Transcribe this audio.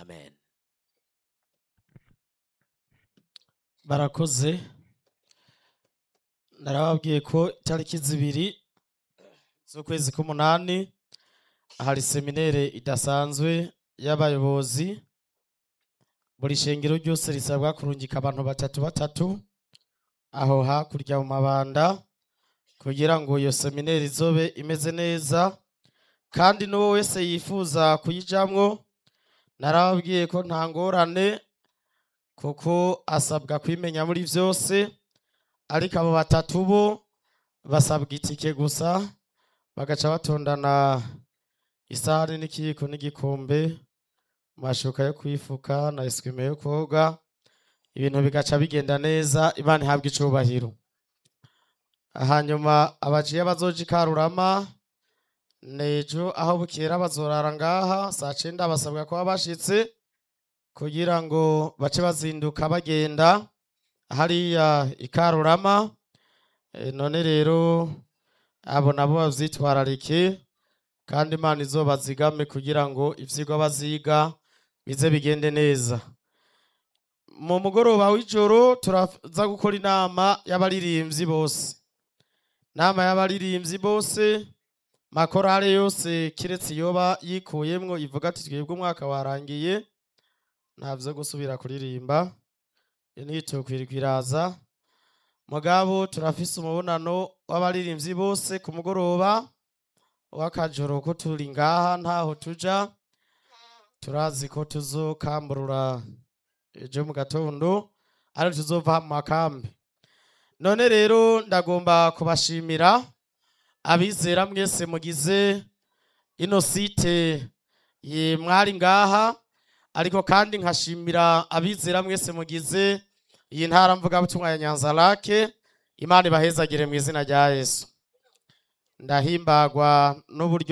amen barakoze narababwiye ko itariki zibiri z'ukwezi k'umunani hari seminere idasanzwe y'abayobozi buri shengero ryose risabwa kurungika abantu batatu batatu aho hakurya mu mabanda kugira ngo iyo seminere izobe imeze neza kandi n'uwo wese yifuza kuyijamwo narababwiye ko nta ngorane kuko asabwa kwimenya muri byose ariko abo batatu bo basabwa itike gusa bagaca batondana isahani n'ikiyiko n'igikombe amashuka yo kwifuka na eswime yo koga ibintu bigaca bigenda neza imana ihabwa icubahiro hanyuma abajiya bazoja ikarurama nejo aho bukera bazorara ngaha saa cenda basabwa kuba bashitse kugira ngo bace bazinduka bagenda hariya ikarurama E, none rero abo nabo bavyitwararike kandi imana izobazigame kugira ngo ivyigwa baziga bize bigende neza mu mugoroba w'ijoro turaza gukora inama y'abaririmbyi bose inama y'abaririmbyi bose makorale yose kiretse iyoba yikuyemwo ivuga ati twebwe umwaka warangiye ntabyo gusubira kuririmba ntitukwirwa iraza mugabo turafise umubonano w'abaririmbyi bose ku mugoroba w'akajoro ko turi ngaha ntaho tuja turazi ko tuzokamburura ejo mu gatondo ari tuzova mu makambi none rero ndagomba kubashimira abizera mwese mugize ino site ye mwari ngaha ariko kandi nkashimira abizera mwese mugize iyi ntara mvugabutumwa ya nyanza lake imana ibahezagire mu izina rya yesu ndahimbagwa n'uburyo